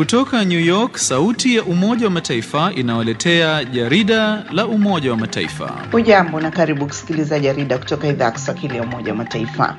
Kutoka New York, sauti ya Umoja wa Mataifa inawaletea jarida la Umoja wa Mataifa. Hujambo na karibu kusikiliza jarida kutoka idhaa ya Kiswahili ya Umoja wa Mataifa.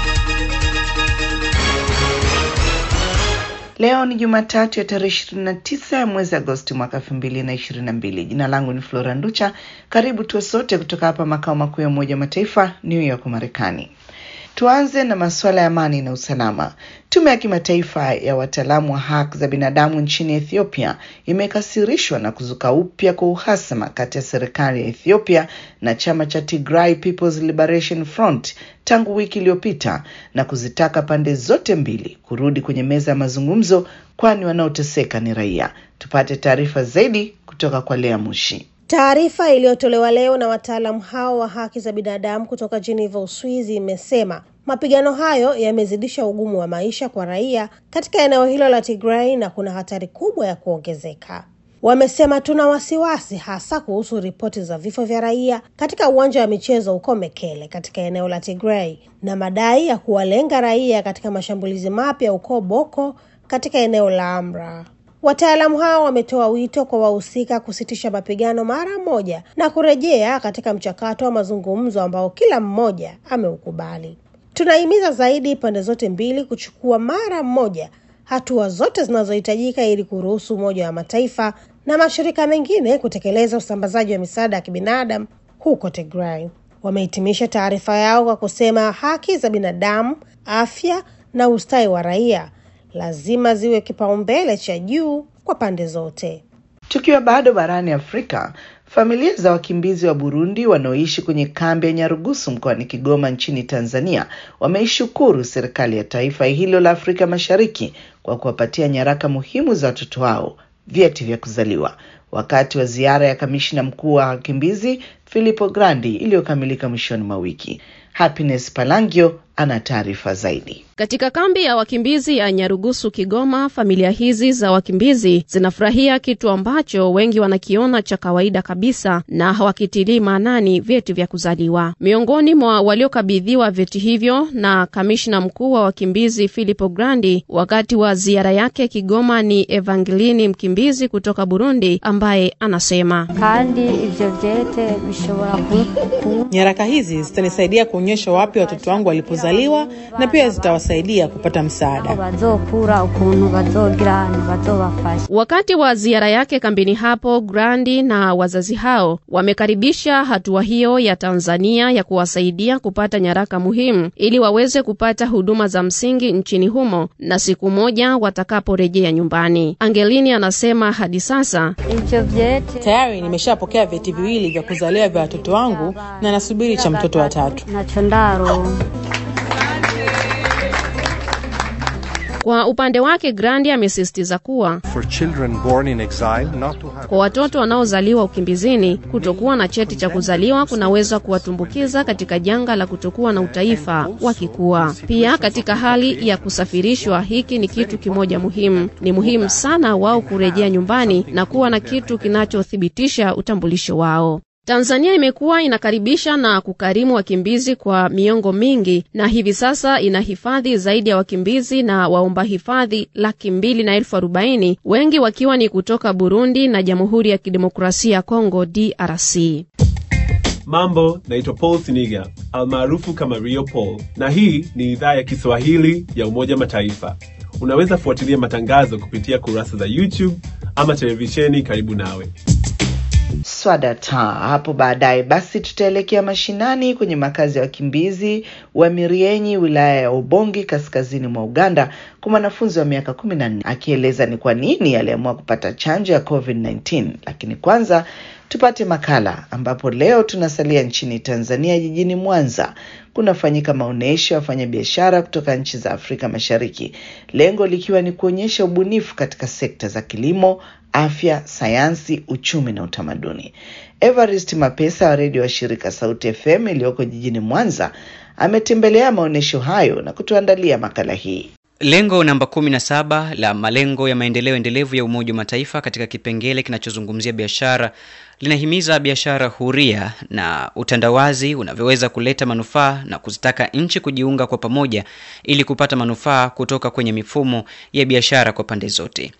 Leo ni Jumatatu ya tarehe 29 ya mwezi Agosti mwaka 2022. Jina langu ni Flora Nducha. Karibu tuwe sote kutoka hapa makao makuu ya Umoja wa Mataifa, New York, Marekani. Tuanze na masuala ya amani na usalama. Tume ya kimataifa ya wataalamu wa haki za binadamu nchini Ethiopia imekasirishwa na kuzuka upya kwa uhasama kati ya serikali ya Ethiopia na chama cha Tigray People's Liberation Front tangu wiki iliyopita na kuzitaka pande zote mbili kurudi kwenye meza ya mazungumzo, kwani wanaoteseka ni raia. Tupate taarifa zaidi kutoka kwa Lea Mushi. Taarifa iliyotolewa leo na wataalamu hao wa haki za binadamu kutoka Geneva, Uswizi, imesema mapigano hayo yamezidisha ugumu wa maisha kwa raia katika eneo hilo la Tigray na kuna hatari kubwa ya kuongezeka. Wamesema tuna wasiwasi hasa kuhusu ripoti za vifo vya raia katika uwanja wa michezo huko Mekele katika eneo la Tigray na madai ya kuwalenga raia katika mashambulizi mapya huko Boko katika eneo la Amra. Wataalamu hao wametoa wito kwa wahusika kusitisha mapigano mara moja na kurejea katika mchakato wa mazungumzo ambao kila mmoja ameukubali. Tunahimiza zaidi pande zote mbili kuchukua mara moja hatua zote zinazohitajika ili kuruhusu Umoja wa Mataifa na mashirika mengine kutekeleza usambazaji wa misaada ya kibinadamu huko Tigray. Wamehitimisha taarifa yao kwa kusema haki za binadamu, afya na ustawi wa raia lazima ziwe kipaumbele cha juu kwa pande zote. Tukiwa bado barani Afrika, familia za wakimbizi wa Burundi wanaoishi kwenye kambi ya Nyarugusu mkoani Kigoma nchini Tanzania wameishukuru serikali ya taifa hilo la Afrika Mashariki kwa kuwapatia nyaraka muhimu za watoto wao, vyeti vya kuzaliwa, wakati wa ziara ya kamishna mkuu wa wakimbizi Filippo Grandi iliyokamilika mwishoni mwa wiki. Happiness Palangio ana taarifa zaidi. Katika kambi ya wakimbizi ya Nyarugusu Kigoma, familia hizi za wakimbizi zinafurahia kitu ambacho wengi wanakiona cha kawaida kabisa na hawakitilii maanani, vyeti vya kuzaliwa. Miongoni mwa waliokabidhiwa vyeti hivyo na kamishna mkuu wa wakimbizi Filippo Grandi wakati wa ziara yake Kigoma ni Evangelini, mkimbizi kutoka Burundi, ambaye anasema kandi ivyo vyete bishobora ku nyaraka hizi zitanisaidia kuonyesha wapi watoto wangu walipozaliwa na pia zitawasaidia kupata msaada bazokura ukuntu bazogira bazobafasha. Wakati wa ziara yake kambini hapo, Grandi na wazazi hao wamekaribisha hatua hiyo ya Tanzania ya kuwasaidia kupata nyaraka muhimu ili waweze kupata huduma za msingi nchini humo na siku moja watakaporejea nyumbani. Angelini anasema hadi sasa Ivyo vyete tayari nimeshapokea vyeti viwili vya kuzaliwa vya watoto wangu na nasubiri cha mtoto wa tatu. nacho ndaro Kwa upande wake Grandi amesisitiza kuwa for children born in exile not to have kwa watoto wanaozaliwa ukimbizini, kutokuwa na cheti cha kuzaliwa kunaweza kuwatumbukiza katika janga la kutokuwa na utaifa wakikua. Pia katika hali ya kusafirishwa, hiki ni kitu kimoja muhimu. Ni muhimu sana wao kurejea nyumbani na kuwa na kitu kinachothibitisha utambulisho wao. Tanzania imekuwa inakaribisha na kukarimu wakimbizi kwa miongo mingi na hivi sasa ina hifadhi zaidi ya wakimbizi na waomba hifadhi laki mbili na elfu arobaini wengi wakiwa ni kutoka Burundi na Jamhuri ya Kidemokrasia ya Kongo DRC. Mambo, naitwa Paul Siniga almaarufu kama Rio Paul, na hii ni idhaa ya Kiswahili ya Umoja Mataifa. Unaweza fuatilia matangazo kupitia kurasa za YouTube ama televisheni karibu nawe. Swadata hapo baadaye. Basi tutaelekea mashinani kwenye makazi ya wakimbizi wa Mirienyi, wilaya ya Ubongi, kaskazini mwa Uganda, kwa mwanafunzi wa miaka kumi na nne akieleza ni kwa nini aliamua kupata chanjo ya COVID-19. Lakini kwanza tupate makala ambapo leo tunasalia nchini Tanzania, jijini Mwanza kunafanyika maonyesho ya wafanyabiashara kutoka nchi za Afrika Mashariki, lengo likiwa ni kuonyesha ubunifu katika sekta za kilimo, afya, sayansi, uchumi na utamaduni. Evarist Mapesa wa redio wa shirika Sauti FM iliyoko jijini Mwanza ametembelea maonyesho hayo na kutuandalia makala hii. Lengo namba 17 la malengo ya maendeleo endelevu ya Umoja wa Mataifa katika kipengele kinachozungumzia biashara linahimiza biashara huria na utandawazi unavyoweza kuleta manufaa na kuzitaka nchi kujiunga kwa pamoja ili kupata manufaa kutoka kwenye mifumo ya biashara kwa pande zote.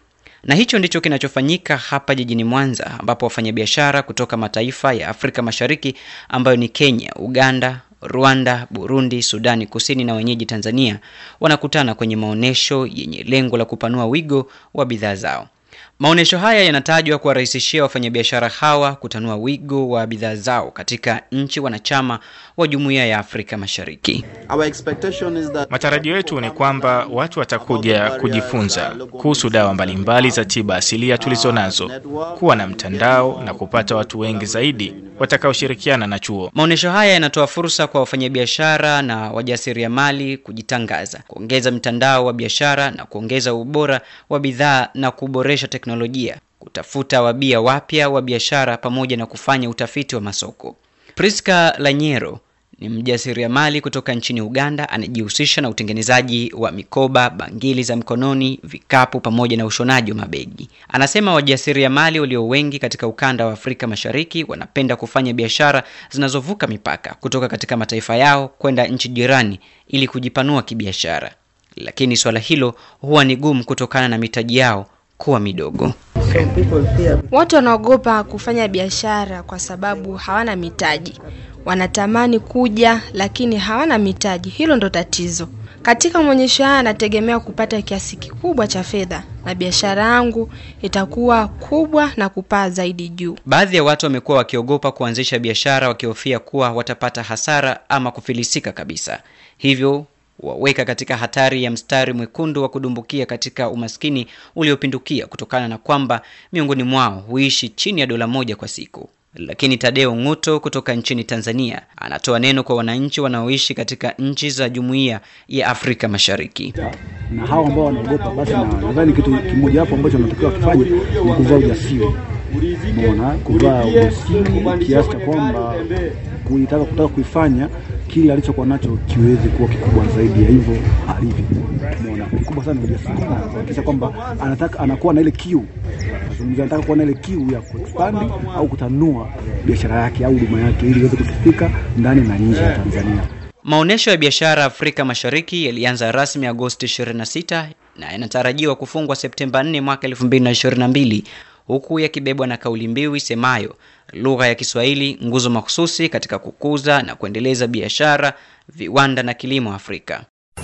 Na hicho ndicho kinachofanyika hapa jijini Mwanza, ambapo wafanyabiashara kutoka mataifa ya Afrika Mashariki ambayo ni Kenya, Uganda, Rwanda, Burundi, Sudani Kusini na wenyeji Tanzania wanakutana kwenye maonyesho yenye lengo la kupanua wigo wa bidhaa zao. Maonyesho haya yanatajwa kuwarahisishia wafanyabiashara hawa kutanua wigo wa bidhaa zao katika nchi wanachama wa Jumuiya ya Afrika Mashariki. Matarajio yetu ni kwamba watu watakuja kujifunza kuhusu dawa mbalimbali za tiba asilia tulizo nazo, kuwa na mtandao na kupata watu wengi zaidi watakaoshirikiana na chuo. Maonyesho haya yanatoa fursa kwa wafanyabiashara na wajasiriamali kujitangaza, kuongeza mtandao wa biashara na kuongeza ubora wa bidhaa na kuboresha teknolojia, kutafuta wabia wapya wa biashara pamoja na kufanya utafiti wa masoko. Priska Lanyero ni mjasiriamali kutoka nchini Uganda anajihusisha na utengenezaji wa mikoba, bangili za mkononi, vikapu pamoja na ushonaji wa mabegi. Anasema wajasiriamali walio wengi katika ukanda wa Afrika Mashariki wanapenda kufanya biashara zinazovuka mipaka kutoka katika mataifa yao kwenda nchi jirani ili kujipanua kibiashara, lakini swala hilo huwa ni gumu kutokana na mitaji yao kuwa midogo. Watu wanaogopa kufanya biashara kwa sababu hawana mitaji. Wanatamani kuja lakini hawana mitaji, hilo ndo tatizo. Katika maonyesho haya nategemea kupata kiasi kikubwa cha fedha na biashara yangu itakuwa kubwa na kupaa zaidi juu. Baadhi ya watu wamekuwa wakiogopa kuanzisha biashara wakihofia kuwa watapata hasara ama kufilisika kabisa, hivyo waweka katika hatari ya mstari mwekundu wa kudumbukia katika umaskini uliopindukia kutokana na kwamba miongoni mwao huishi chini ya dola moja kwa siku. Lakini Tadeo Ng'uto kutoka nchini Tanzania anatoa neno kwa wananchi wanaoishi katika nchi za Jumuiya ya Afrika Mashariki. na hao ambao wanaogopa, basi na nadhani kitu kimoja hapo ambacho wanatakiwa kufanya ni kuvaa ujasiri. Umeona, kuvaa ujasiri kiasi cha kwamba kuitaka kutaka kuifanya kile alichokuwa nacho kiweze kuwa kikubwa zaidi ya hivyo alivyo. Umeona, kikubwa sana ni ujasiri na kuhakikisha kwamba anataka anakuwa na ile kiu, nazungumzia, anataka kuwa na ile kiu ya kuexpand au kutanua biashara yake au huduma yake ili iweze kusifika ndani na nje ya Tanzania. Maonyesho ya biashara Afrika Mashariki yalianza rasmi Agosti 26 na yanatarajiwa kufungwa Septemba 4 mwaka 2022 huku yakibebwa na kauli mbiu isemayo lugha ya Kiswahili nguzo mahususi katika kukuza na kuendeleza biashara, viwanda na kilimo Afrika.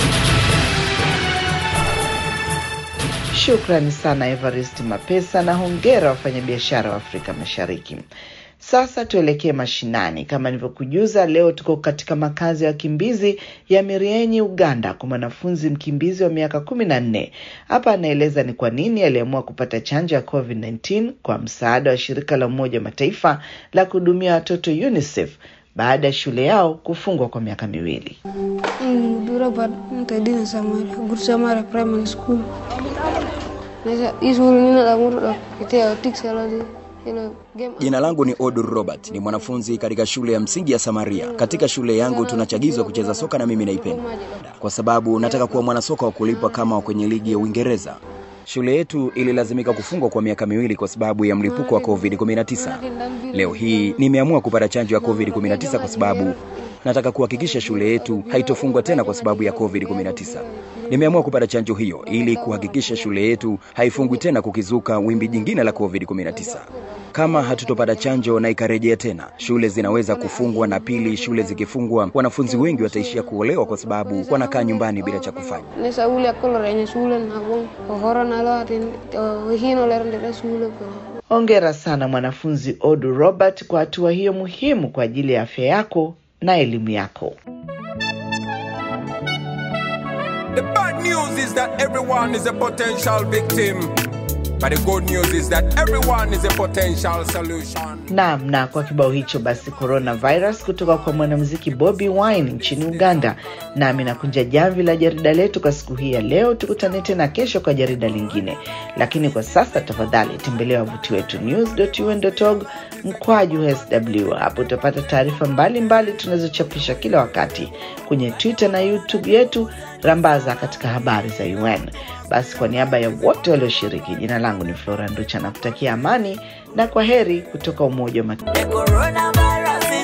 Shukrani sana Evarist Mapesa na hongera wafanyabiashara wa Afrika Mashariki. Sasa tuelekee mashinani. Kama nilivyokujuza, leo tuko katika makazi ya wakimbizi ya Mirienyi, Uganda, kwa mwanafunzi mkimbizi wa miaka kumi na nne. Hapa anaeleza ni kwa nini aliamua kupata chanjo ya COVID-19 kwa msaada wa shirika la Umoja wa Mataifa la kuhudumia watoto UNICEF baada ya shule yao kufungwa kwa miaka miwili. Durabad mtaidina Samara, Good Samara Primary School. Nasa isuru nina la muru da kitea tiksaladi. Jina langu ni Odur Robert, ni mwanafunzi katika shule ya msingi ya Samaria. Katika shule yangu tunachagizwa kucheza soka na mimi naipenda kwa sababu nataka kuwa mwanasoka wa kulipwa kama wa kwenye ligi ya Uingereza. Shule yetu ililazimika kufungwa kwa miaka miwili kwa sababu ya mlipuko wa COVID-19. Leo hii nimeamua kupata chanjo ya COVID-19 kwa sababu nataka kuhakikisha shule yetu haitofungwa tena kwa sababu ya COVID-19. Nimeamua kupata chanjo hiyo ili kuhakikisha shule yetu haifungwi tena kukizuka wimbi jingine la COVID-19. Kama hatutopata chanjo na ikarejea tena, shule zinaweza kufungwa, na pili, shule zikifungwa, wanafunzi wengi wataishia kuolewa kwa sababu wanakaa nyumbani bila cha kufanya. Nesa uli akolo renya shule na bon. Ohora na lo atin hino lerendere shule ko. Hongera sana mwanafunzi Odu Robert kwa hatua hiyo muhimu kwa ajili ya afya yako na elimu yako. The bad news is that everyone is a potential victim. But the good news is that everyone is a potential solution. Naam, na kwa kibao hicho basi coronavirus kutoka kwa mwanamuziki Bobi Wine nchini Uganda. Nami nakunja jamvi la jarida letu kwa siku hii ya leo. Tukutane tena kesho kwa jarida lingine, lakini kwa sasa tafadhali tembelea wavuti wetu news.un.org mkwaju sw. Hapo utapata taarifa mbalimbali tunazochapisha kila wakati kwenye Twitter na YouTube yetu, rambaza katika habari za UN. Basi kwa niaba ya wote walioshiriki, jina langu ni Flora Nducha na kutakia amani na kwa heri kutoka Umoja wa Mataifa.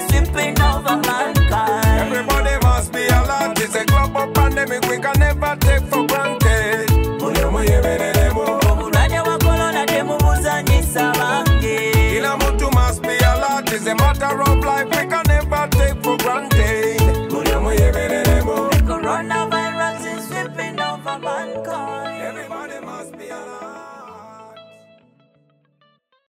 Everybody must be alert. It's a global pandemic. We can never take